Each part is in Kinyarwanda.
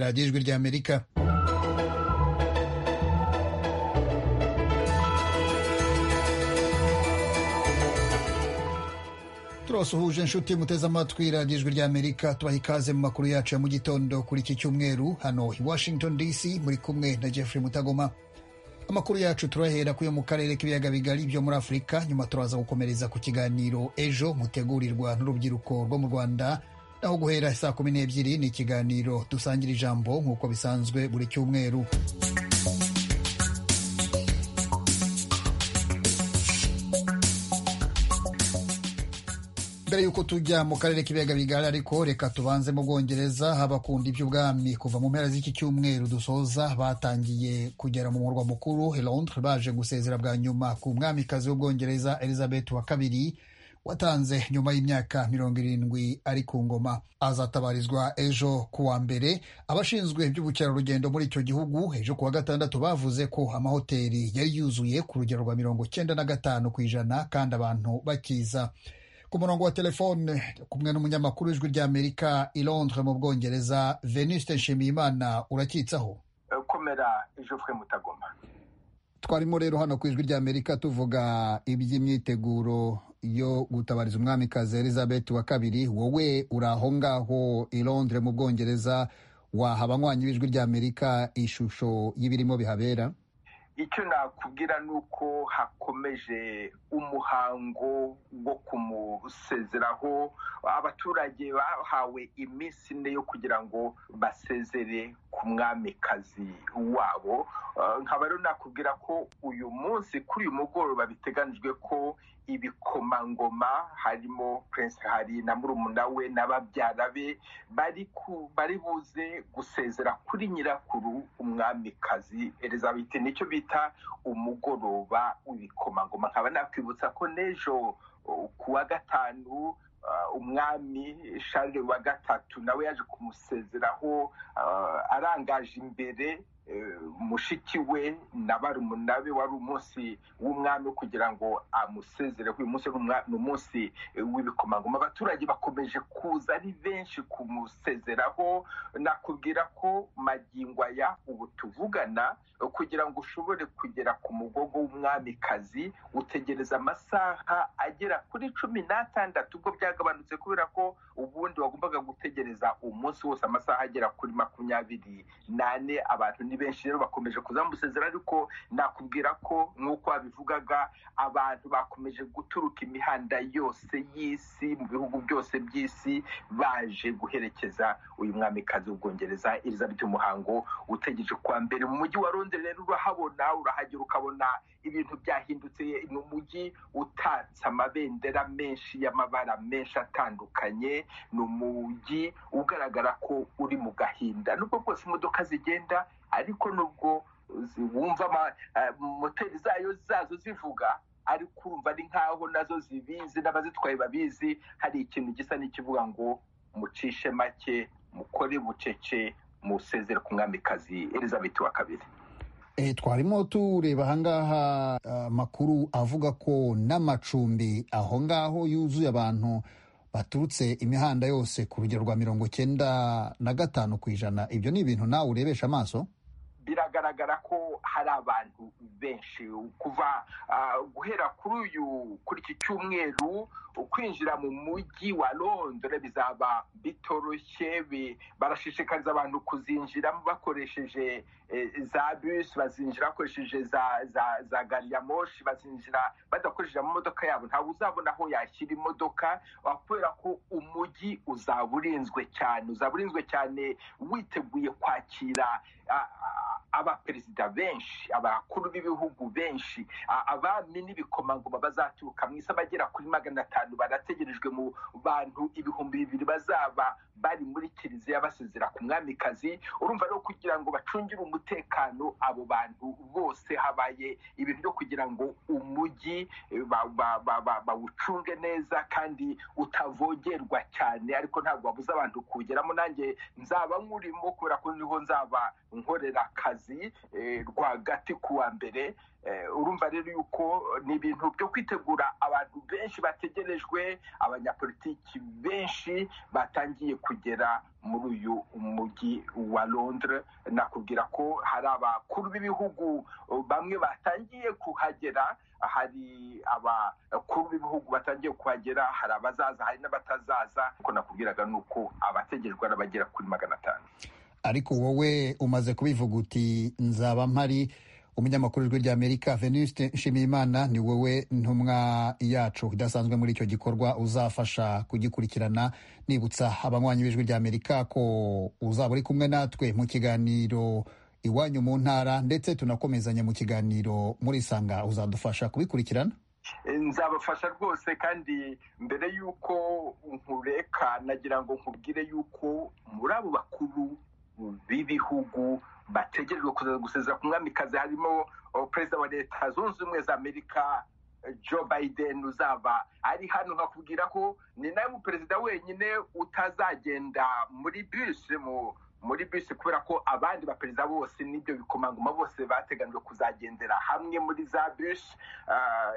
radiyo ijwi ry'amerika turabasuhuje inshuti muteze amatwi radiyo ijwi ry'amerika tubaha ikaze mu makuru yacu ya mu gitondo kuri iki cyumweru hano i washington dc muri kumwe na jeffrey mutagoma amakuru yacu turahera kuyo mu karere k'ibiyaga bigari byo muri afurika nyuma turaza gukomereza ku kiganiro ejo mutegurirwa n'urubyiruko rwo mu rwanda naho guhera saa kumi n'ebyiri ni ikiganiro dusangira ijambo nk'uko bisanzwe buri cyumweru mbere y'uko tujya mu karere k'ibiyaga bigari ariko reka tubanze mu bwongereza habakunda iby'ubwami kuva mu mpera z'iki cyumweru dusoza batangiye kugera mu murwa mukuru Londres baje gusezera bwa nyuma ku mwamikazi w'ubwongereza elizabeth wa kabiri watanze nyuma y'imyaka mirongo irindwi ari ku ngoma azatabarizwa ejo ku wa mbere abashinzwe iby'ubukerarugendo muri icyo gihugu ejo ku wa gatandatu bavuze ko amahoteli yari yuzuye ku rugero rwa mirongo cyenda na gatanu ku ijana kandi abantu bakiza ku murongo wa telefone kumwe n'umunyamakuru w'ijwi ry'amerika i londres mu bwongereza venuste nshimiyimana urakitsaho komera ejo fwe mutagoma twarimo rero hano ku ijwi ry'amerika tuvuga iby'imyiteguro yo gutabariza umwamikazi elizabeth wa kabiri wowe uri aho ngaho i londres mu bwongereza waha abanywanyi b'ijwi ry'amerika ishusho y'ibirimo bihabera icyo nakubwira ni uko hakomeje umuhango wo kumusezeraho abaturage bahawe iminsi ine yo kugira ngo basezere ku mwamikazi wabo nkaba rero nakubwira ko uyu munsi kuri uyu mugoroba biteganijwe ko ibikomangoma harimo prince hari na murumuna we n'ababyara be bari buze gusezera kuri nyirakuru umwamikazi elizabeth nicyo bita umugoroba w'ibikomangoma nkaba nakwibutsa ko n'ejo ku wa gatanu umwami shari wa gatatu nawe yaje kumusezeraho arangaje imbere mushiki we na barumuna be wari umunsi w'umwami kugira ngo amusezereho uyu munsi ni umunsi w'ibikomangoma abaturage bakomeje kuza ari benshi kumusezeraho nakubwira ko magingo aya ubu tuvugana kugira ngo ushobore kugera ku mugogo w'umwamikazi utegereza amasaha agera kuri cumi n'atandatu ubwo byagabanutse kubera ko ubundi wagombaga gutegereza umunsi wose amasaha agera kuri makumyabiri n'ane abantu ni benshi rero bakomeje kuzamusezera ariko nakubwira ko nk'uko wabivugaga abantu bakomeje guturuka imihanda yose y'isi mu bihugu byose by'isi baje guherekeza uyu mwamikazi w'ubwongereza elizabeth umuhango utegereje kuwa mbere mu mujyi wa londres rero urahabona urahagera ukabona ibintu byahindutse ni umujyi utatse amabendera menshi y'amabara menshi atandukanye ni umujyi ugaragara ko uri mu gahinda nubwo rwose imodoka zigenda ariko nubwo wumva moteri zayo zazo zivuga ariko urumva ari nkaho nazo zibizi n'abazitwaye babizi hari ikintu gisa n'ikivuga ngo mucishe make mukore bucece musezere ku mwamikazi elizabeth wa kabiri twarimo tureba ahangaha amakuru avuga ko n'amacumbi aho ngaho yuzuye abantu baturutse imihanda yose ku rugero rwa mirongo cyenda na gatanu ku ijana ibyo ni ibintu nawe urebesha amaso biragaragara ko hari abantu benshi kuva guhera kuri uyu kuri iki cyumweru kwinjira mu mujyi wa londres bizaba bitoroshye barashishikariza abantu kuzinjiramo bakoresheje za bisi bazinjira bakoresheje za za za gari ya moshi bazinjira badakoresheje amamodoka yabo ntabwo uzabona aho yashyira imodoka kubera ko umujyi uzaba urinzwe cyane uzaba urinzwe cyane witeguye kwakira abaperezida benshi abakuru b'ibihugu benshi abami n'ibikomangoma bazaturuka mu isi abagera kuri magana atanu barategerejwe mu bantu ibihumbi bibiri bazaba bari muri kiliziya basezera ku mwamikazi urumva rero kugira ngo bacungire umutekano abo bantu bose habaye ibintu byo kugira ngo umujyi bawucunge neza kandi utavogerwa cyane ariko ntabwo babuze abantu kuwugeramo nanjye nzaba nkurimo kubera ko niho nzaba nkorerakazi rwagati ku wa mbere urumva rero yuko ni ibintu byo kwitegura abantu benshi bategerejwe abanyapolitiki benshi batangiye kugera muri uyu mujyi wa londres nakubwira ko hari abakuru b'ibihugu bamwe batangiye kuhagera hari abakuru b'ibihugu batangiye kuhagera hari abazaza hari n'abatazaza ariko nakubwiraga ni uko abategerejwe ari abagera kuri magana atanu ariko wowe umaze kubivuga uti nzaba mpari umunyamakuru w'ijwi ry'amerika venuste nshimiyimana ni wowe ntumwa yacu idasanzwe muri icyo gikorwa uzafasha kugikurikirana nibutsa abanywanyi b'ijwi ry'amerika ko uzaba uri kumwe natwe mu kiganiro iwanyu mu ntara ndetse tunakomezanya mu kiganiro muri sanga uzadufasha kubikurikirana nzabafasha rwose kandi mbere y'uko nkureka nagira ngo nkubwire y'uko muri abo bakuru b'ibihugu bategerejwe kuza gusezera ku mwami kazi harimo perezida wa leta zunze ubumwe za amerika joe biden uzaba ari hano nkakubwira ko ni nawe muperezida wenyine utazagenda muri bisi muri bisi kubera ko abandi baperezida bose n'ibyo bikomangoma bose bateganijwe kuzagendera hamwe muri za bisi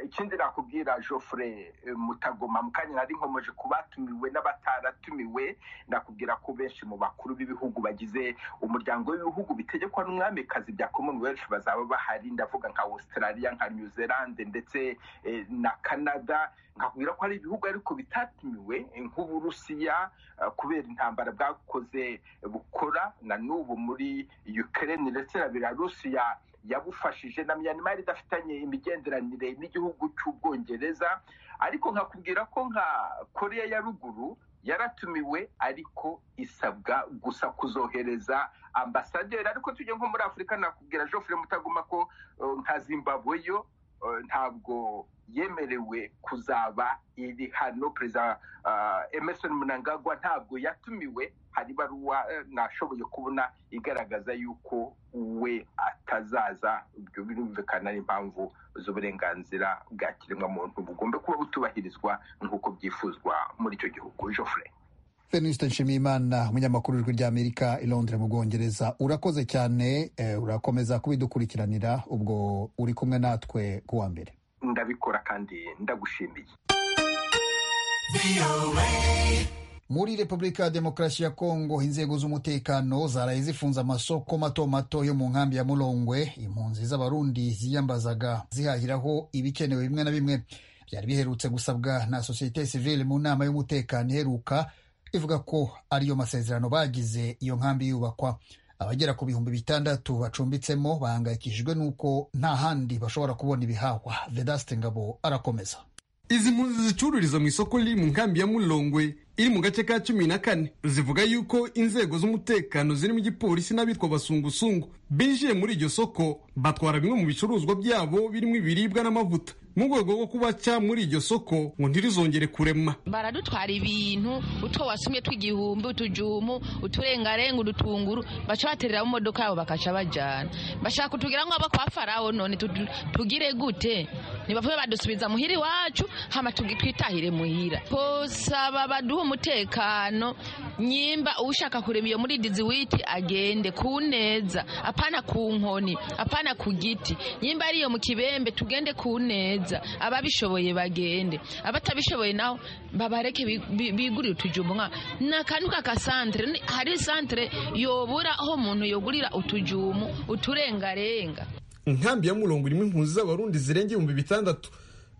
ikindi nakubwira jofure mutagoma mu kanya nari nkomeje ku batumiwe n'abataratumiwe nakubwira ko benshi mu bakuru b'ibihugu bagize umuryango w'ibihugu bitegekwa n'umwamikazi bya commonwealth bazaba bahari ndavuga nka australia nka new zealand ndetse na canada nkakubwira ko hari ibihugu ariko bitatumiwe nk'uburusiya kubera intambara bwakoze bukora na n'ubu muri ukraine ndetse na belarusiya yabufashije na myanmar idafitanye imigenderanire n'igihugu cy'ubwongereza ariko nkakubwira ko nka korea ya ruguru yaratumiwe ariko isabwa gusa kuzohereza ambasaderi ariko tujye nko muri afurika nakubwira jofre mutaguma ko nka zimbabwe yo ntabwo yemerewe kuzaba iri hano perezida emerson munangagwa ntabwo yatumiwe hari ibaruwa nashoboye kubona igaragaza yuko we atazaza ibyo birumvikana ari impamvu z'uburenganzira bwa kiremwamuntu bugomba kuba butubahirizwa nk'uko byifuzwa muri icyo gihugu joffre venuste nshimiyimana umunyamakuru w'ijwi ry'amerika i londres mu bwongereza urakoze cyane urakomeza kubidukurikiranira ubwo uri kumwe natwe ku wa mbere ndabikora kandi ndagushimiye muri repubulika ya demokarasi ya kongo inzego z'umutekano zaraye zifunze amasoko mato mato yo mu nkambi ya murongwe impunzi z'abarundi ziyambazaga zihahiraho ibikenewe bimwe na bimwe byari biherutse gusabwa na sosiyete sivile mu nama y'umutekano iheruka ivuga ko ariyo masezerano bagize iyo nkambi yubakwa abagera ku bihumbi bitandatu bacumbitsemo bahangayikishijwe n'uko nta handi bashobora kubona ibihahwa vedaste ngabo arakomeza izi mpunzi zicururiza mu isoko riri mu nkambi ya murongwe iri mu gace ka cumi na kane zivuga yuko inzego z'umutekano zirimo igipolisi n'abitwa basungusungu binjiye muri iryo soko batwara bimwe mu bicuruzwa byabo birimo ibiribwa n'amavuta mu rwego rwo kubaca muri iryo soko ngo ntirizongere kurema baradutwara ibintu utwo wasumye tw'igihumbi utujumu uturengarenga udutunguru baca baterera mu modoka yabo bakaca bajyana bashaka kutugira ngo kwa farawo none tugire gute ntibavuye badusubiza muhira iwacu hama twitahire muhira kosaba baduha umutekano nyimba ushaka kurema iyo muri diziwiti agende ku neza apana ku nkoni apana ku giti nyimba ariyo mu kibembe tugende ku neza ababishoboye bagende abatabishoboye naho babareke bigurire utujumbu nka ni akantu k'akasantere hari santere yobura aho umuntu yogurira utujumu uturengarenga inkambi ya murongo irimo impunzi z'abarundi zirenga ibihumbi bitandatu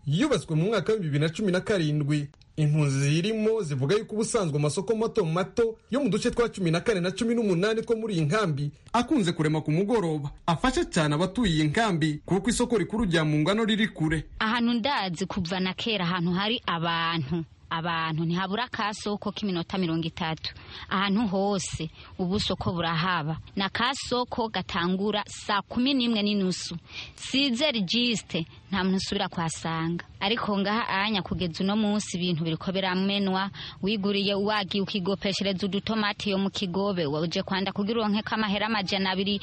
yubatswe mu mwaka w'ibihumbi bibiri na cumi na karindwi impunzi zirimo zivuga yuko ubusanzwe amasoko mato mato yo mu duce twa cumi na kane na cumi n'umunani two muri iyi nkambi akunze kurema ku mugoroba afasha cyane abatuye iyi nkambi kuko isoko rikuru rya mu ngano riri kure ahantu ndazi kuva na kera ahantu hari abantu abantu ntihabura akasoko k'iminota mirongo itatu ahantu hose ubu soko burahaba ni akasoko gatangura saa kumi n'imwe n'inusu size registe nta muntu usubira kuhasanga ariko ngaha anya kugeza uno munsi ibintu biri ko biramenwa wiguriye wagiye ukigopeshereza udutomati yo mu kigobe uje kwanda kugira uronkeko amahera amajana abiri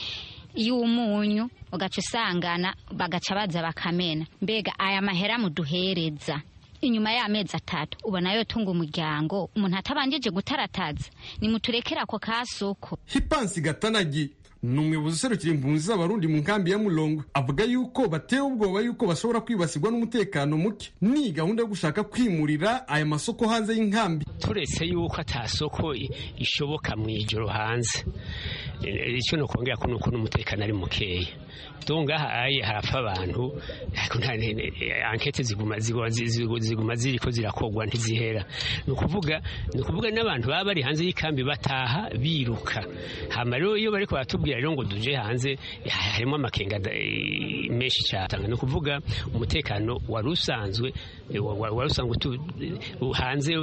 y'umunyu ugaca usangana bagaca baza bakamena mbega aya mahera muduhereza inyuma y'amezi atatu ubona yo tunga umuryango umuntu atabanjije gutarataza nimuturekera ako kasoko hipansi gatanagi ni umuyobozi userukira impunzi z'abarundi mu nkambi ya mulongo avuga yuko batewe ubwoba yuko bashobora kwibasirwa n'umutekano muke ni gahunda yo gushaka kwimurira aya masoko hanze y'inkambi turetse yuko atasoko ishoboka mu ijoro hanze icyo ni ukongera ko ni uko n'umutekano ari mukeya tungaha aye harapfa abantu ariko nta ankete ziguma ziguma ziguma ziri ko zirakogwa ntizihera ni ukuvuga ni ukuvuga n'abantu baba bari hanze y'ikambi bataha biruka hama rero iyo bariko baratubwira rero ngo duje hanze harimo amakenga menshi cyane ni ukuvuga umutekano wari usanzwe wari usanzwe hanze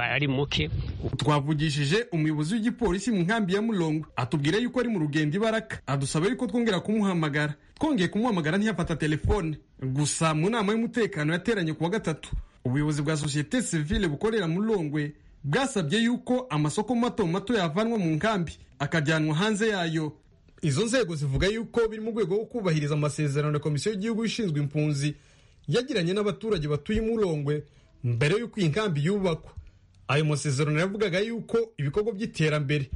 ari muke twavugishije umuyobozi w'igipolisi mu nkambi ya mulongo atubwira yuko ari mu rugendo ibaraka adusaba yuko twongera kumuhamagara twongeye kumuhamagara ntiyafata telefone gusa mu nama y'umutekano yateranye ku wa gatatu ubuyobozi bwa sosiyete sivile bukorera mu rongwe bwasabye yuko amasoko mato mato yavanwa mu nkambi akajyanwa hanze yayo izo nzego zivuga yuko biri mu rwego rwo kubahiriza amasezerano ya komisiyo y'igihugu ishinzwe impunzi yagiranye n'abaturage batuye mu rongwe mbere y'uko iyi nkambi yubakwa ayo masezerano yavugaga yuko ibikorwa by'iterambere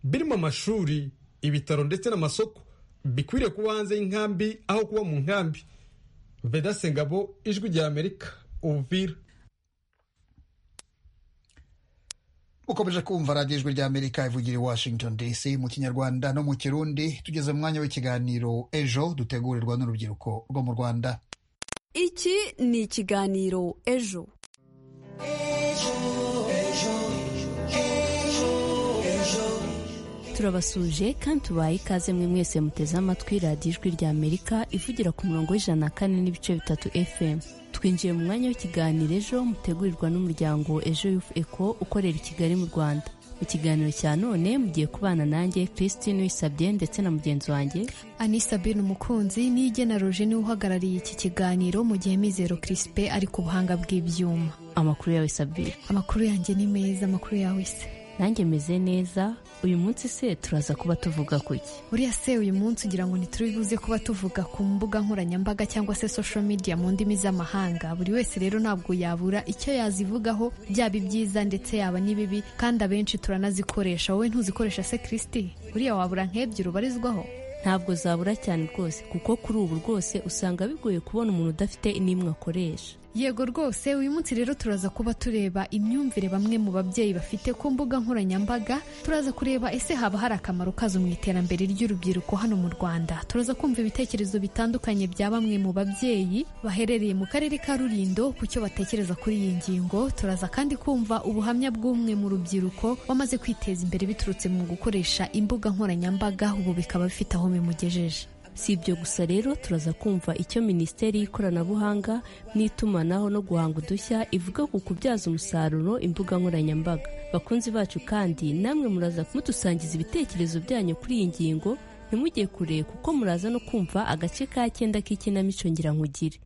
birimo amashuri ibitaro ndetse n'amasoko bikwiriye kuba hanze y'inkambi aho kuba mu nkambi vedase ngabo ijwi rya amerika ubuvira ukomeje kumva radiyo ijwi rya amerika ivugira i washington dc mu kinyarwanda no mu kirundi tugeze mu mwanya w'ikiganiro ejo dutegurirwa n'urubyiruko rwo mu rwanda iki ni ikiganiro ejo turabasuje kandi tubaye ikaze mwe mwese muteze amatwi radiyo ijwi rya amerika ivugira ku murongo w'ijana na kane n'ibice bitatu fm twinjiye mu mwanya w'ikiganiro ejo mutegurirwa n'umuryango ejo yufu eko ukorera i kigali mu rwanda mu kiganiro cya none mugiye kubana nanjye christine wisabye ndetse na mugenzi wanjye anisa bin umukunzi n'igena roje niwe uhagarariye iki kiganiro mu gihe mizero kirisipe ari ku buhanga bw'ibyuma amakuru yawe sabire amakuru yanjye ni meza amakuru yawe se nanjye meze neza uyu munsi se turaza kuba tuvuga kuki uriya se uyu munsi ugira ngo ntituribuze kuba tuvuga ku mbuga nkoranyambaga cyangwa se social media mu ndimi z'amahanga buri wese rero ntabwo yabura icyo yazivugaho byaba ibyiza ndetse yaba n'ibibi kandi abenshi turanazikoresha wowe ntuzikoresha se kirisiti uriya wabura nk'ebyiri ubarizwaho ntabwo zabura cyane rwose kuko kuri ubu rwose usanga bigoye kubona umuntu udafite n'imwe akoresha yego rwose uyu munsi rero turaza kuba tureba imyumvire bamwe mu babyeyi bafite ku mbuga nkoranyambaga turaza kureba ese haba hari akamaro kazo mu iterambere ry'urubyiruko hano mu rwanda turaza kumva ibitekerezo bitandukanye bya bamwe mu babyeyi baherereye mu karere ka rurindo ku cyo batekereza kuri iyi ngingo turaza kandi kumva ubuhamya bw'umwe mu rubyiruko wamaze kwiteza imbere biturutse mu gukoresha imbuga nkoranyambaga ubu bikaba bifite aho bimugejeje si ibyo gusa rero turaza kumva icyo minisiteri y'ikoranabuhanga n'itumanaho no guhanga udushya ivuga ku kubyaza umusaruro imbuga nkoranyambaga bakunzi bacu kandi namwe muraza mudusangiza ibitekerezo byanyu kuri iyi ngingo ntimujye kure kuko muraza no kumva agace ka cyenda k'ikinamico nkugire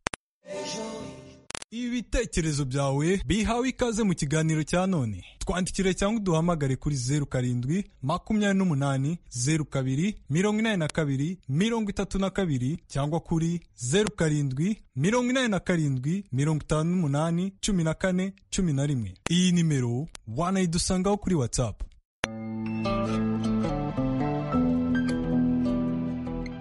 ibitekerezo byawe bihawe ikaze mu kiganiro cya none twandikire cyangwa uduhamagare kuri zeru karindwi makumyabiri n'umunani zeru kabiri mirongo inani na kabiri mirongo itatu na kabiri cyangwa kuri zeru karindwi mirongo inani na karindwi mirongo itanu n'umunani cumi na kane cumi na rimwe iyi nimero wanayidusangaho kuri watsapu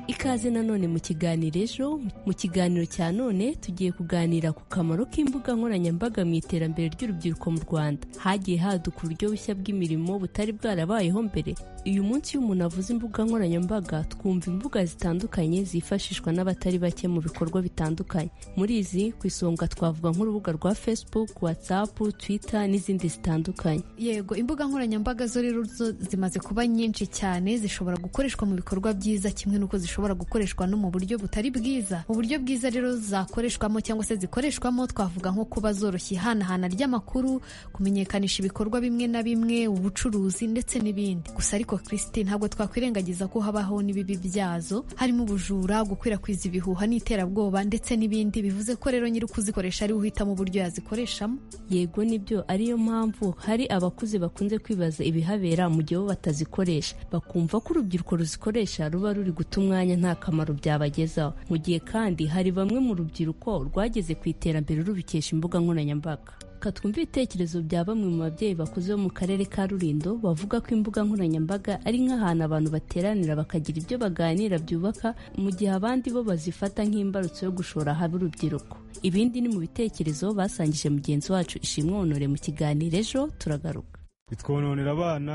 ikaze nanone mu kiganiro ejo mu kiganiro cya none tugiye kuganira ku kamaro k'imbuga nkoranyambaga mu iterambere ry'urubyiruko mu rwanda hagiye haduka uburyo bushya bw'imirimo butari bwarabayeho mbere uyu munsi iyo umuntu avuze imbuga nkoranyambaga twumva imbuga zitandukanye zifashishwa n'abatari bake mu bikorwa bitandukanye muri izi ku isonga twavuga nk'urubuga rwa facebook whatsapp twitter n'izindi zitandukanye yego imbuga nkoranyambaga zo rero zimaze kuba nyinshi cyane zishobora gukoreshwa mu bikorwa byiza kimwe n'uko zishobora gukoreshwa no mu buryo butari bwiza mu buryo bwiza rero zakoreshwamo cyangwa se zikoreshwamo twavuga nko kuba zoroshya ihanahana ry'amakuru kumenyekanisha ibikorwa bimwe na bimwe ubucuruzi ndetse n'ibindi gusa ariko kirisiti ntabwo twakwirengagiza ko habaho n'ibibi byazo harimo ubujura gukwirakwiza ibihuha n'iterabwoba ndetse n'ibindi bivuze ko rero nyiri kuzikoresha ariwe uhitamo uburyo yazikoreshamo yego nibyo ariyo mpamvu hari abakuze bakunze kwibaza ibihabera mu gihe bo batazikoresha bakumva ko urubyiruko ruzikoresha ruba ruri guta umwanya nta kamaro byabagezaho mu gihe kandi hari bamwe mu rubyiruko rwageze ku iterambere rubikesha imbuga nkoranyambaga katwumva ibitekerezo bya bamwe mu babyeyi bakuze bo mu karere ka rurindo bavuga ko imbuga nkoranyambaga ari nk'ahantu abantu bateranira bakagira ibyo baganira byubaka mu gihe abandi bo bazifata nk'imbarutso yo gushora ahaba urubyiruko ibindi ni mu bitekerezo basangije mugenzi wacu ishimwe honore mu kiganiro ejo turagaruka bitwononera abana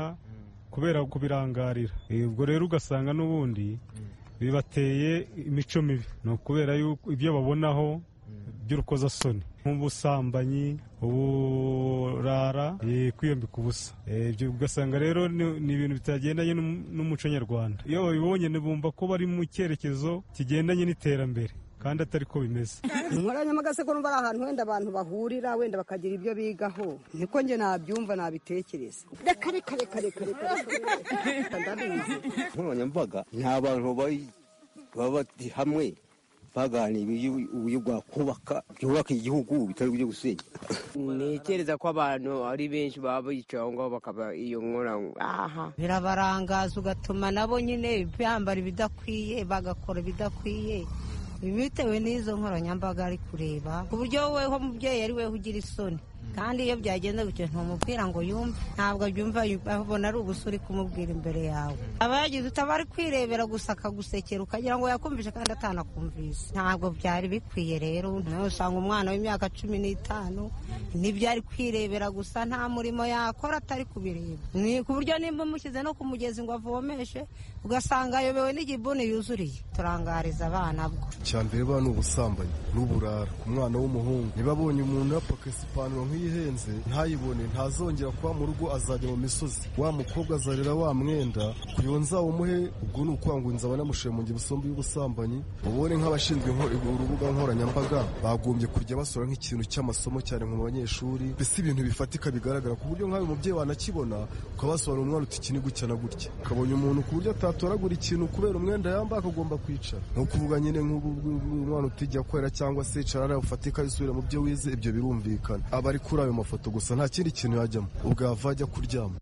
kubera kubirangarira ubwo rero ugasanga n'ubundi bibateye imico mibi ni ukubera yuko ibyo babonaho by'urukozasoni nk'ubusambanyi uburara kwiyambika ubusa ibyo ugasanga rero ni ibintu bitagendanye n'umuco nyarwanda iyo babibonye bumva ko bari mu cyerekezo kigendanye n'iterambere kandi atari ko bimeze inkoranyamaga se ko numva ari ahantu wenda abantu bahurira wenda bakagira ibyo bigaho niko njye nabyumva nabitekereza reka reka reka reka reka inkoranyambaga ni abantu baba bari hamwe baganira uburyo bwakubaka byubaka igihugu bitari uburyo gusenya ntekereza ko abantu ari benshi baba bicaye aho ngaho bakaba iyo nkora aha birabarangaza ugatuma nabo nyine bambara ibidakwiye bagakora ibidakwiye bitewe n'izo nkoranyambaga ari kureba ku buryo wowe mubyeyi ari we ugira isoni kandi iyo byagenze gutyo ntumubwira ngo yumve ntabwo abyumva abona ari ubusa uri kumubwira imbere yawe aba yagize utaba ari kwirebera gusa akagusekera ukagira ngo yakumvishe kandi atanakumvise ntabwo byari bikwiye rero nawe usanga umwana w'imyaka cumi n'itanu nibyo ari kwirebera gusa nta murimo yakora atari kubireba ni ku buryo nimba umushyize no ku mugezi ngo avomeshe ugasanga ayobewe n'igibuni yuzuriye turangariza abana bwo cyambere ba ni ubusambanyi n'uburara ku mwana w'umuhungu niba abonye umuntu yapakase ipantaro nk'iyihenze ntayibone ntazongera kuba mu rugo azajya mu misozi wa mukobwa azarira wa mwenda kuyonza umuhe ubwo ni ukwanguriza abanamushemunge ibisombe y'ubusambanyi ubone nk'abashinzwe urubuga nkoranyambaga bagombye kujya basora nk'ikintu cy'amasomo cyane mu banyeshuri mbese ibintu bifatika bigaragara ku buryo nk'ayo umubyeyi wanakibona ukabasobanura umwana uti iki ni gutya na gutya ukabonye umuntu ku buryo atatoragura ikintu kubera umwenda yambaye akagomba kwicara ni ukuvuga nyine nk'ubu umwana utijya korera cyangwa se icara ufatika yisubira mu byo wize ibyo birumvikana aba ari kuri ayo mafoto gusa nta kindi kintu yajyamo ubwo yava ajya kuryama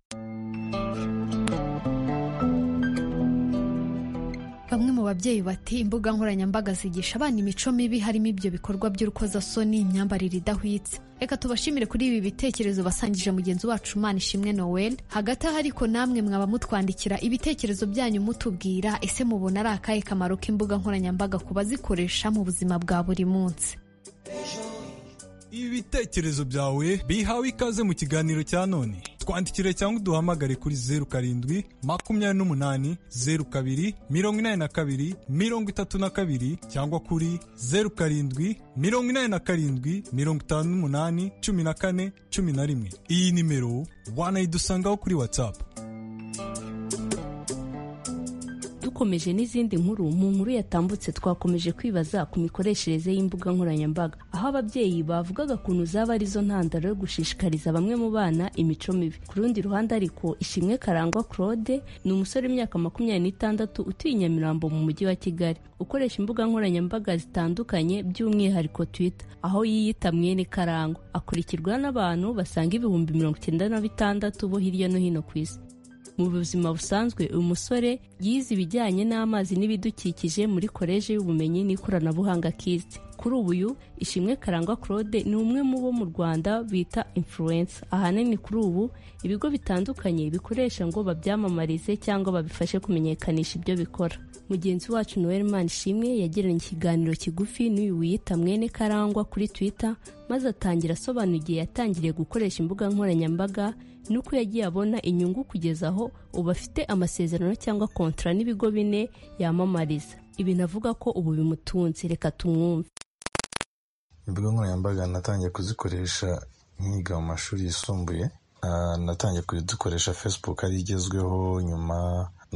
bamwe mu babyeyi bati imbuga nkoranyambaga zigisha abana imico mibi harimo ibyo bikorwa by'urukozasoni imyambarire idahwitse reka tubashimire kuri ibi bitekerezo basangije mugenzi wacu Imana ishimwe Noel hagati aho ariko namwe mwaba mutwandikira ibitekerezo byanyu mutubwira ese mubona ari akahe kamaro k'imbuga nkoranyambaga ku bazikoresha mu buzima bwa buri munsi ibitekerezo byawe bihawe ikaze mu kiganiro cya none twandikire cyangwa uduhamagare kuri zeru karindwi makumyabiri n'umunani zeru kabiri mirongo inani na kabiri mirongo itatu na kabiri cyangwa kuri zeru karindwi mirongo inani na karindwi mirongo itanu n'umunani cumi na kane cumi na rimwe iyi nimero wanayidusangaho kuri watsapu dukomeje n'izindi nkuru mu nkuru yatambutse twakomeje kwibaza ku mikoreshereze y'imbuga nkoranyambaga aho ababyeyi bavugaga kuntu zaba arizo ntandaro yo gushishikariza bamwe mu bana imico mibi ku rundi ruhande ariko ishimwe karangwa claude ni umusore w'imyaka makumyabiri n'itandatu utuye i nyamirambo mu mujyi wa kigali ukoresha imbuga nkoranyambaga zitandukanye by'umwihariko twitter aho yiyita mwene karangwa akurikirwa n'abantu basanga ibihumbi mirongo icyenda na bitandatu bo hirya no hino ku isi mu buzima busanzwe uyu musore yize ibijyanye n'amazi n'ibidukikije muri koleji y'ubumenyi n'ikoranabuhanga kist kuri ubu ishimwe karangwa claude ni umwe mu bo mu rwanda bita influence ahanini kuri ubu ibigo bitandukanye bikoresha ngo babyamamarize cyangwa babifashe kumenyekanisha ibyo bikora mugenzi wacu noel ishimwe yagiranye ikiganiro kigufi n'uyu wiyita mwene karangwa kuri twitter maze atangira asobanura igihe yatangiriye gukoresha imbuga nkoranyambaga nuko yagiye abona inyungu kugeza aho ubu afite amasezerano cyangwa kontara n'ibigo bine yamamariza ibi navuga ko ubu bimutunze reka tumwumve imbuga nkoranyambaga natangiye kuzikoresha nkiga mu mashuri yisumbuye natangiye kuzikoresha facebook ari igezweho nyuma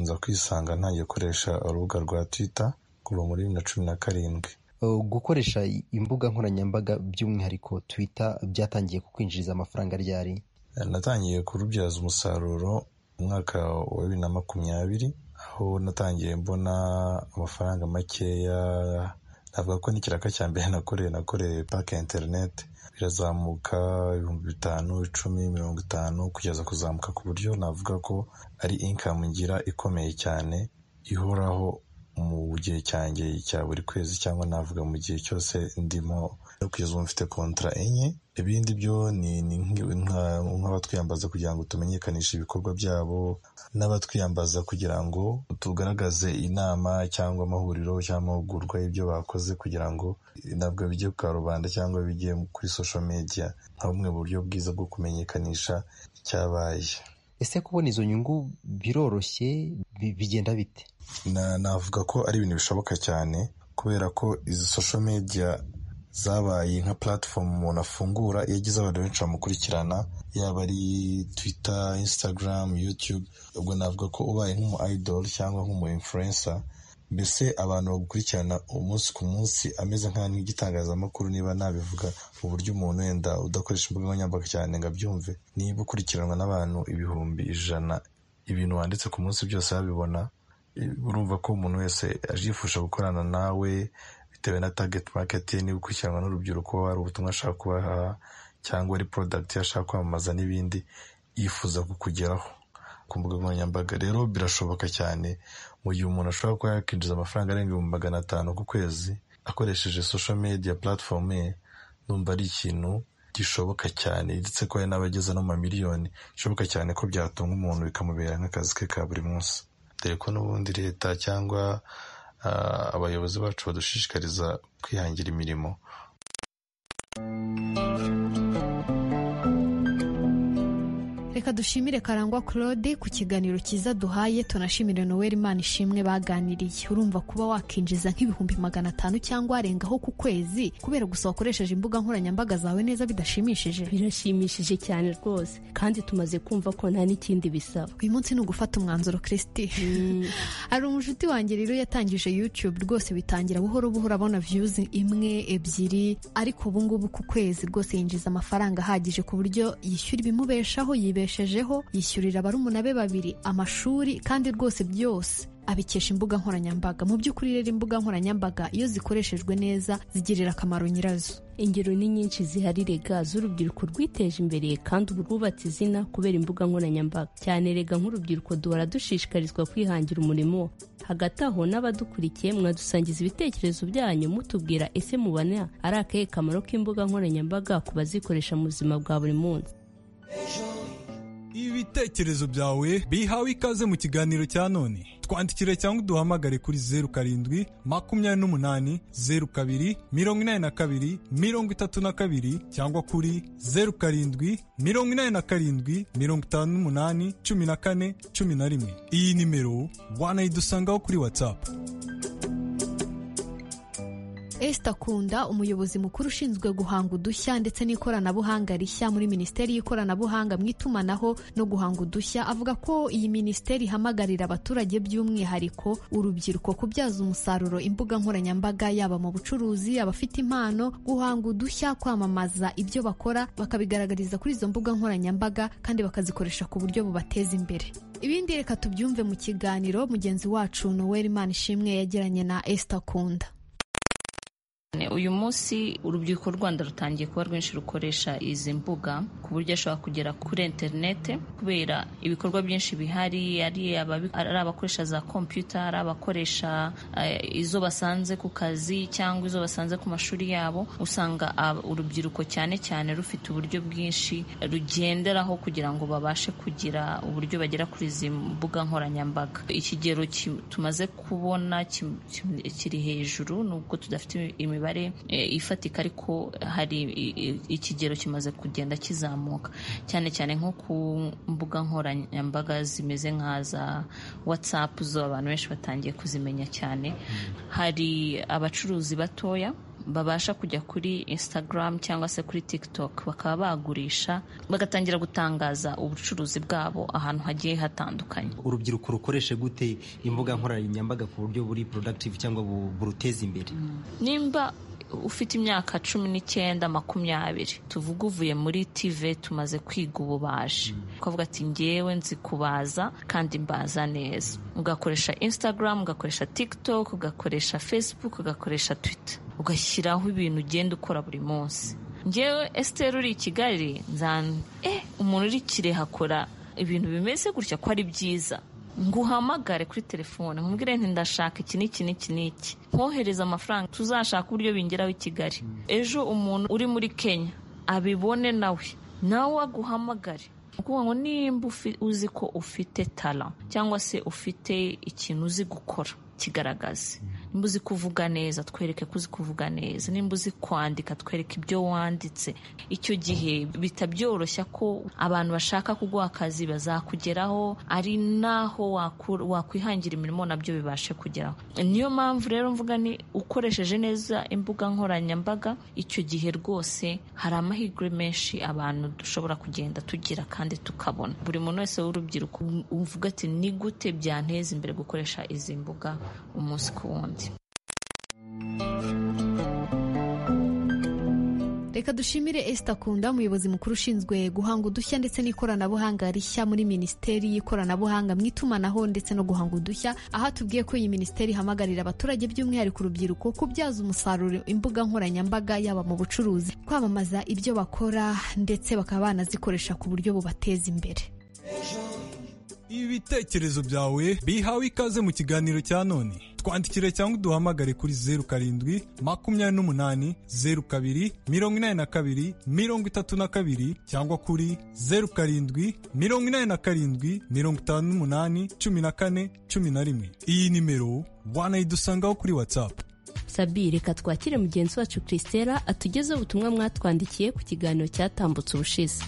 nza kwisanga ntangiye gukoresha urubuga rwa twitter kuva muri bibiri na cumi na karindwi gukoresha imbuga nkoranyambaga by'umwihariko twitter byatangiye kukwinjiriza amafaranga ryari natangiye kurubyaza umusaruro umwaka wa bibiri na makumyabiri aho natangiye mbona amafaranga makeya navuga ko n'ikiraka cya mbere nakoreye nakoreye pake interineti birazamuka ibihumbi bitanu icumi mirongo itanu kugeza kuzamuka ku buryo navuga ko ari inkamu ngira ikomeye cyane ihoraho mu gihe cyanjye cya buri kwezi cyangwa navuga mu gihe cyose ndimo no kugeza ubu mfite kontara enye ibindi byo ni ni nk- nka- nk'abatwiyambaza kugira ngo tumenyekanishe ibikorwa byabo n'abatwiyambaza kugira ngo tugaragaze inama cyangwa amahuriro cyangwa amahugurwa y'ibyo bakoze kugira ngo ntabwo bijye ku karubanda cyangwa bijye kuri social media nka bumwe mu buryo bwiza bwo kumenyekanisha icyabaye ese kubona izo nyungu biroroshye bi- bigenda bite Na- navuga ko ari ibintu bishoboka cyane kubera ko izi social media zabaye nka platform umuntu afungura iyo agize abantu benshi bamukurikirana yaba ari twitter instagram youtube ubwo navuga ko ubaye nk'umu idol cyangwa nk'umu influencer mbese abantu bagukurikirana umunsi ku munsi ameze nk'aho ari nk'igitangazamakuru niba nabivuga mu buryo umuntu wenda udakoresha imbuga nkoranyambaga cyane ngo abyumve niba ukurikiranwa n'abantu ibihumbi ijana ibintu wanditse ku munsi byose babibona urumva ko umuntu wese yifuje gukorana nawe bitewe na target market ye niba ukurikiranwa n'urubyiruko hari ubutumwa ashaka kubaha cyangwa ari product ye ashaka kwamamaza n'ibindi yifuza kukugeraho ku mbuga nkoranyambaga rero birashoboka cyane mu gihe umuntu ashobora kuba yakinjiza amafaranga arenga ibihumbi magana atanu ku kwezi akoresheje social media platform ye numva ari ikintu gishoboka cyane ndetse ko hari n'abageza no mu mamiliyoni bishoboka cyane ko byatunga umuntu bikamubera nk'akazi ke ka buri munsi dore ko n'ubundi leta cyangwa ah, abayobozi bacu badushishikariza kwihangira imirimo reka dushimire karangwa claude ku kiganiro cyiza duhaye tunashimire noel imana ishimwe baganiriye urumva kuba wakinjiza nk'ibihumbi magana atanu cyangwa arengaho ku kwezi kubera gusa wakoresheje imbuga nkoranyambaga zawe neza bidashimishije birashimishije cyane rwose kandi tumaze kumva ko nta n'ikindi bisaba uyu munsi ni ugufata umwanzuro kirisiti hari umushuti wanjye rero yatangije youtube rwose bitangira buhoro buhoro abona views imwe ebyiri ariko ubu ngubu ku kwezi rwose yinjiza amafaranga ahagije ku buryo yishyura ibimubeshaho yibeshejeho yishyurira barumuna be babiri amashuri kandi rwose byose abikesha imbuga nkoranyambaga mu by'ukuri rero imbuga nkoranyambaga iyo zikoreshejwe neza zigirira akamaro nyirazo ingero ni nyinshi zihari rega z'urubyiruko rwiteje imbere kandi ubu rwubatse izina kubera imbuga nkoranyambaga cyane rega nk'urubyiruko duhora dushishikarizwa kwihangira umurimo hagati aho n'abadukurikiye mwadusangiza ibitekerezo byanyu mutubwira ese mubona ari akahe kamaro k'imbuga nkoranyambaga ku bazikoresha mu buzima bwa buri munsi ibitekerezo byawe bihawe ikaze mu kiganiro cya none twandikire cyangwa uduhamagare kuri zeru karindwi makumyabiri n'umunani zeru kabiri mirongo inani na kabiri mirongo itatu na kabiri cyangwa kuri zeru karindwi mirongo inani na karindwi mirongo itanu n'umunani cumi na kane cumi na rimwe iyi nimero wanayidusangaho kuri watsapu Esther Kunda umuyobozi mukuru ushinzwe guhanga udushya ndetse n'ikoranabuhanga rishya muri Minisiteri y'Ikoranabuhanga mu itumanaho no guhanga udushya avuga ko iyi minisiteri ihamagarira abaturage by'umwihariko urubyiruko kubyaza umusaruro imbuga nkoranyambaga yaba mu bucuruzi abafite impano guhanga udushya kwamamaza ibyo bakora bakabigaragariza kuri izo mbuga nkoranyambaga kandi bakazikoresha ku buryo bubateza imbere ibindi reka tubyumve mu kiganiro mugenzi wacu Noel Manishimwe yagiranye na Esther Kunda uyu munsi urubyiruko rw'u rwanda rutangiye kuba rwinshi rukoresha izi mbuga ku buryo ashobora kugera kuri interinete kubera ibikorwa byinshi bihari ari ababi- ari abakoresha za kompiyuta ari abakoresha eh, izo basanze ku kazi cyangwa izo basanze ku mashuri yabo usanga ab- urubyiruko cyane cyane rufite uburyo bwinshi rugenderaho kugira ngo babashe kugira uburyo bagera kuri izi mbuga nkoranyambaga ikigero ki- tumaze kubona ki- ki- kiri hejuru nubwo tudafite imibare eh, ifatika ariko hari i- i- ikigero kimaze kugenda kizamuka cyane cyane nko ku mbuga nkoranyambaga zimeze nka za watsapu zo abantu benshi batangiye kuzimenya cyane hari abacuruzi batoya babasha kujya kuri instagram cyangwa se kuri tiktok bakaba bagurisha bagatangira gutangaza ubucuruzi bwabo ahantu hagiye hatandukanye urubyiruko rukoreshe gute imbuga nkoranyambaga ku buryo buri productive cyangwa bu- buruteza imbere nimba ufite imyaka cumi n'icyenda makumyabiri tuvuge uvuye muri tv tumaze kwiga ububaji ukavuga ati ngewe nzi kubaza kandi mbaza neza ugakoresha instagram ugakoresha tiktok ugakoresha facebook ugakoresha twitter ugashyiraho ibintu ugenda ukora buri munsi ngewe esiteri uri i kigali nzan eh umuntu uri kirehe akora ibintu bimeze gutya ko ari byiza nguhamagare kuri telefone nkubwire nti ndashaka iki n'iki n'iki n'iki nkohereze amafaranga tuzashaka uburyo bingeraho i kigali ejo umuntu uri muri kenya abibone nawe nawe aguhamagare ni ukuvuga ngo nimba uzi ko ufite tara cyangwa se ufite ikintu uzi gukora kigaragaze nimba uzi kuvuga neza twereke ko uzi kuvuga neza nimba uzi kwandika twereke ibyo wanditse icyo gihe bita byoroshya ko abantu bashaka kuguha akazi bazakugeraho ari naho wakwihangira imirimo nabyo bibashe kugeraho niyo mpamvu rero mvuga ni ukoresheje neza imbuga nkoranyambaga icyo gihe rwose hari amahirwe menshi abantu dushobora kugenda tugira kandi tukabona buri muntu wese w'urubyiruko uvuga ati ni gute byanteza imbere gukoresha izi mbuga umunsi ku wundi reka dushimire Esther Kunda umuyobozi mukuru ushinzwe guhanga udushya ndetse n'ikoranabuhanga rishya muri minisiteri y'ikoranabuhanga mu itumanaho ndetse no guhanga udushya aho atubwiye ko iyi minisiteri ihamagarira abaturage by'umwihariko urubyiruko kubyaza umusaruro imbuga nkoranyambaga yaba mu bucuruzi kwamamaza ibyo bakora ndetse bakaba banazikoresha ku buryo bubateza imbere ibitekerezo byawe bihawe ikaze mu kiganiro cya none twandikire cyangwa uduhamagare kuri zeru karindwi makumyabiri n'umunani zeru kabiri mirongo inani na kabiri mirongo itatu na kabiri cyangwa kuri zeru karindwi mirongo inani na karindwi mirongo itanu n'umunani cumi na kane cumi na rimwe iyi nimero wanayidusangaho kuri watsapu sabi reka twakire mugenzi wacu christella atugezeho ubutumwa mwatwandikiye ku kiganiro cyatambutse ubushize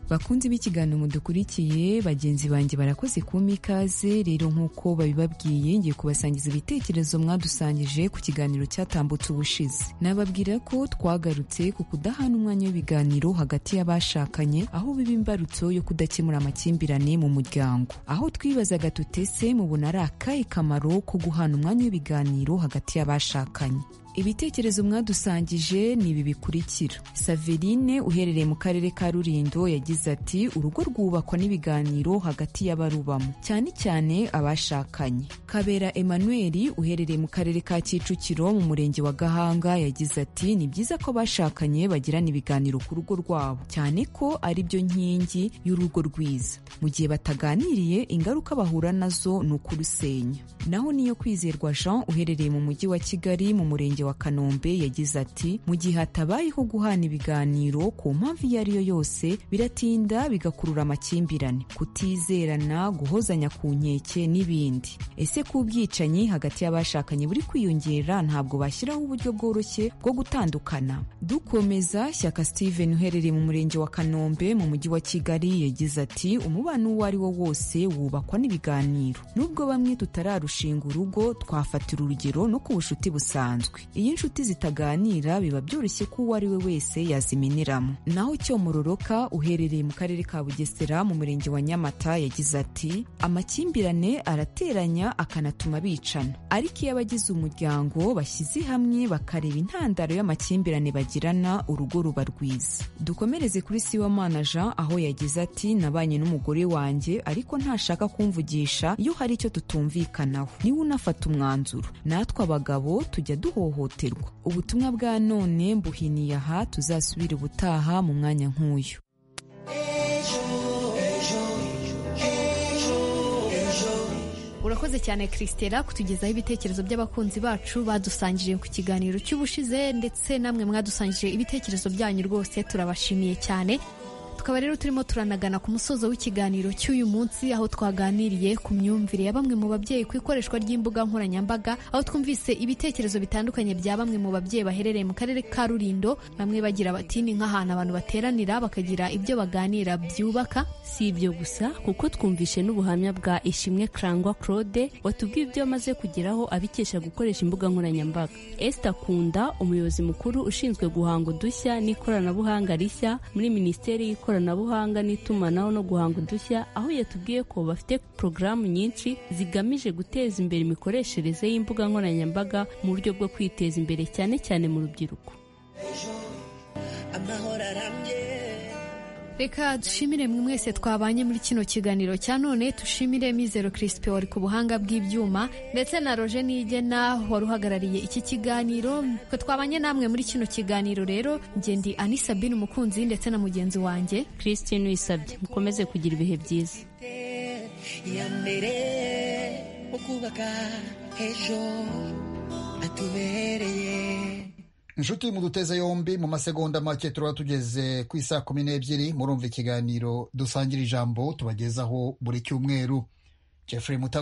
bakunzi b'ikiganiro mudukurikiye bagenzi banjye barakoze kumpa ikaze rero nk'uko babibabwiye ngiye kubasangiza ibitekerezo mwadusangije ku kiganiro cyatambutse ubushize nababwira ko twagarutse ku kudahana umwanya w'ibiganiro hagati y'abashakanye aho biba imbarutso yo kudakemura amakimbirane mu muryango aho twibazaga tutese mubona ari akahe kamaro ko guhana umwanya w'ibiganiro hagati y'abashakanye ibitekerezo mwadusangije ni ibi bikurikira saverine uherereye mu karere ka rurindo yagize ati urugo rwubakwa n'ibiganiro hagati y'abarubamo cyane cyane abashakanye kabera emmanuel uherereye mu karere ka kicukiro mu murenge wa gahanga yagize ati ni byiza ko abashakanye bagirana ibiganiro ku rugo rwabo cyane ko ari byo nkingi y'urugo rwiza mu gihe bataganiriye ingaruka bahura nazo ni ukurusenya naho niyo kwizerwa jean uherereye mu mujyi wa kigali mu murenge wa kanombe yagize ati mu gihe hatabayeho guhana ibiganiro ku mpamvu iyo ari yo yose biratinda bigakurura amakimbirane kutizerana guhozanya ku nkeke n'ibindi ese ku bwicanyi hagati y'abashakanye buri kwiyongera ntabwo bashyiraho uburyo bworoshye bwo gutandukana dukomeza shyaka steven uherereye mu murenge wa kanombe mu mujyi wa kigali yagize ati umubano uwo ari wo wose wubakwa n'ibiganiro nubwo bamwe tutararushinga urugo twafatira urugero no ku bucuti busanzwe iyo inshuti zitaganira biba byoroshye ko uwo ari we wese yazimeniramo naho cyomororoka uherereye mu karere ka bugesera mu murenge wa nyamata yagize ati amakimbirane arateranya akanatuma bicana ariko iyo abagize umuryango bashyize hamwe bakareba intandaro y'amakimbirane bagirana urugo ruba rwiza dukomereze kuri siwamana jean aho yagize ati nabanye n'umugore wanjye ariko ntashaka kumvugisha iyo hari icyo tutumvikanaho niwe unafata umwanzuro natwe abagabo tujya duhohoterwa ubutumwa bwa none mbuhiniye aha tuzasubire ubutaha mu mwanya nk'uyu urakoze cyane christella kutugezaho ibitekerezo by'abakunzi bacu badusangije ku kiganiro cy'ubushize ndetse namwe mwadusangije ibitekerezo byanyu rwose turabashimiye cyane tukaba rero turimo turanagana ku musozo w'ikiganiro cy'uyu munsi aho twaganiriye ku myumvire ya bamwe mu babyeyi ku ikoreshwa ry'imbuga nkoranyambaga aho twumvise ibitekerezo bitandukanye bya bamwe mu babyeyi baherereye mu karere ka Rulindo bamwe bagira bati ni nk'ahantu abantu bateranira bakagira ibyo baganira byubaka si ibyo gusa kuko twumvishe n'ubuhamya bwa ishimwe karangwa claude watubwiye ibyo amaze kugeraho abikesha gukoresha imbuga nkoranyambaga Esther Kunda umuyobozi mukuru ushinzwe guhanga udushya n'ikoranabuhanga rishya muri minisiteri y'ikoranabuhanga ikoranabuhanga n'itumanaho no guhanga udushya aho yatubwiye ko bafite porogaramu nyinshi zigamije guteza imbere imikoreshereze y'imbuga nkoranyambaga mu buryo bwo kwiteza imbere cyane cyane mu rubyiruko reka dushimire mwe mwese twabanye muri kino kiganiro cya none dushimire mizero kirisipe wari ku buhanga bw'ibyuma ndetse na roje nigena wari uhagarariye iki kiganiro twe twabanye namwe muri kino kiganiro rero njye ndi ani sabine umukunzi ndetse na mugenzi wanjye christine uyisabye mukomeze kugira ibihe byiza ya mbere mu kubaka ejo hatubereye inshuti muduteze yombi mu masegonda make turaba tugeze ku isaa kumi n'ebyiri murumva ikiganiro dusangira ijambo tubagezaho buri cyumweru jeffrey mutago